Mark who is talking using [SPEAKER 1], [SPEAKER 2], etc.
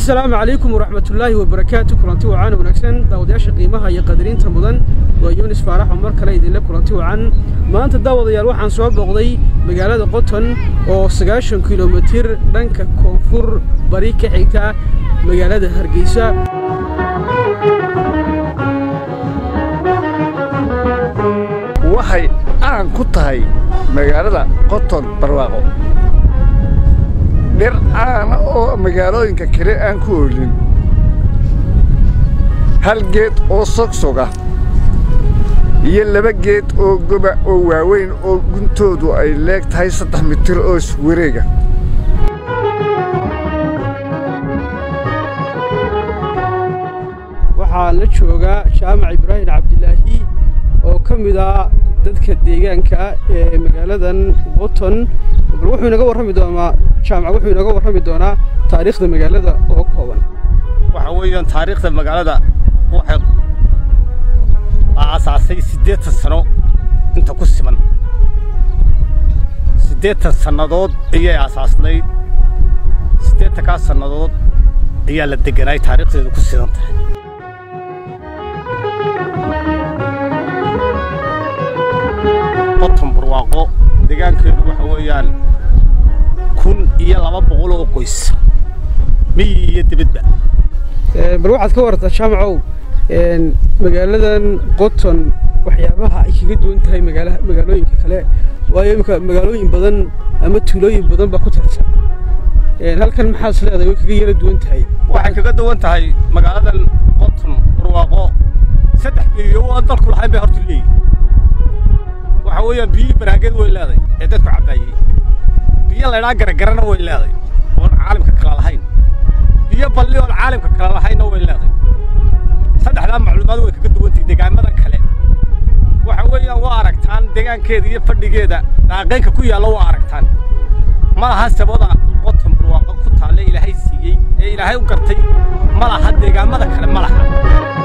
[SPEAKER 1] asalaamu calaykum waraxmatullaahi wabarakaatu kulanti wacan wanaagsan daawadayaasha qiimaha iyo qadariinta mudan waa yunis faarax oo mar kale idinle kulanti wacan maanta daawadayaal waxaan soo booqday magaalada qoton oo sagaashan kilomitir dhanka koonfur bari ka xigta magaalada hargeysa
[SPEAKER 2] waxay caan ku tahay magaalada qoton barwaaqo dhir caana oo magaalooyinka kale aan ku oolin hal geed oo sogsoga iyo laba geed oo goba oo waaweyn oo guntoodu ay leeg tahay saddex mitir oo iswareega
[SPEAKER 1] waxaa la joogaa jaamac ibraahim cabdilaahi oo ka mid ah dadka deegaanka ee magaaladan qoton bal wuxuu inaga warrami doonaa jaamac wuxuu inaga warrami doonaa taariikhda magaalada oo kooban
[SPEAKER 3] waxa weeyaan taariikhda magaalada waxay aasaasay siddeetan sano inta ku siman siddeetan sannadood ayay aasaasnayd siddeetankaas sannadood ayaa la degganaay taariikhdeedu ku sidan tahay qoton barwaaqo deegaankeedu waxa weeyaan kun iyo laba boqol oo qoys miyi iyo dibadba
[SPEAKER 1] bal waxaad ka warartaa jaamacow magaaladan qoton waxyaabaha ay kaga duwan tahay magaala magaalooyinka kale waayo imika magaalooyin badan ama tuulooyin badan baa ku tirsan halkan maxaad is leedahay way kaga yara duwan tahay
[SPEAKER 3] waxay kaga duwan tahay magaaladan qoton barwaaqo saddex biyo oo aan dalku lahayn bay horta leeyihin waxa weeyaan biyihii baraagad way leeday ee dadku cabbaayey biyo laydhaa garagarana way leeday oon caalamka kala lahayn biyo balli oon caalamka kala lahaynna way leeday saddexdaa macluumaad way kaga duwantahay deegaamada kale waxa weeyaan waa aragtaan deegaankeeda iyo fadhigeeda daaqaynka ku yaalla waa aragtaan ma laha sabada qoton barwaaqo ku taalle ilaahay siiyey ee ilaahay u gartay ma laha deegaamada kale ma laha